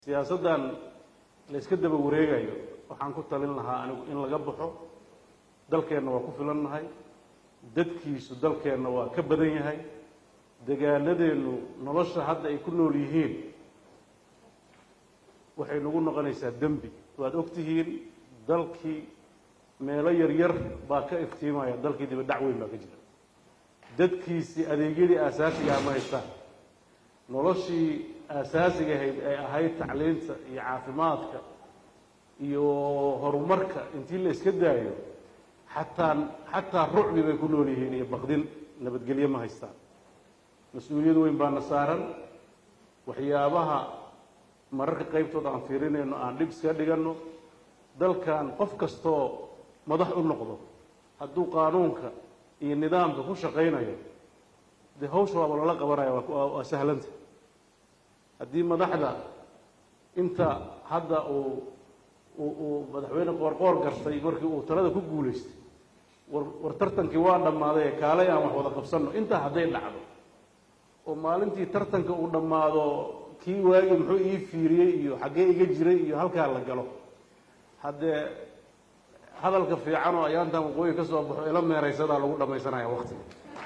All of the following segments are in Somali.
siyaasaddan la yska daba wareegayo waxaan ku talin lahaa anigu in laga baxo dalkeenna waa ku filannahay dadkiisu dalkeenna waa ka badan yahay dagaaladeennu nolosha hadda ay ku nool yihiin waxay nagu noqonaysaa dembi waad og tihiin dalkii meelo yaryar baa ka iftiimaya dalkii diba dhac weyn baa ka jira dadkiisii adeegyadii aasaasigaha ma haystaan noloshii aasaasiga ahayd ay ahayd tacliinta iyo caafimaadka iyo horumarka intii la iska daayo xataa xataa rucbi bay ku nool yihiin iyo baqdin nabadgelyo ma haystaan mas-uuliyad weyn baana saaran waxyaabaha mararka qaybtood aan fiirinayno aan dhib iska dhiganno dalkan qof kastoo madax u noqdo hadduu qaanuunka iyo nidaamka ku shaqaynayo dee hawsha waaba loola qabanaya waa sahlanta haddii madaxda inta hadda uu uu madaxweyne qoorqoor gartay markii uu talada ku guulaystay war war tartankii waa dhammaaday ee kaalay aan wax wada qabsanno intaa hadday dhacdo oo maalintii tartanka uu dhammaado kii waagii muxuu ii fiiriyey iyo xaggee iga jiray iyo halkaa la galo haddee hadalka fiican oo ayaantan waqooyi ka soo baxo ila meeraysadaa lagu dhammaysanaya waktiga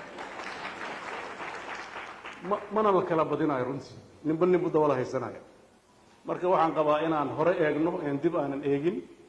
ma mana la kala badinayo runtii ninba ninbu dabada haysanaya marka waxaan qabaa inaan hore eegno een dib aanan eegin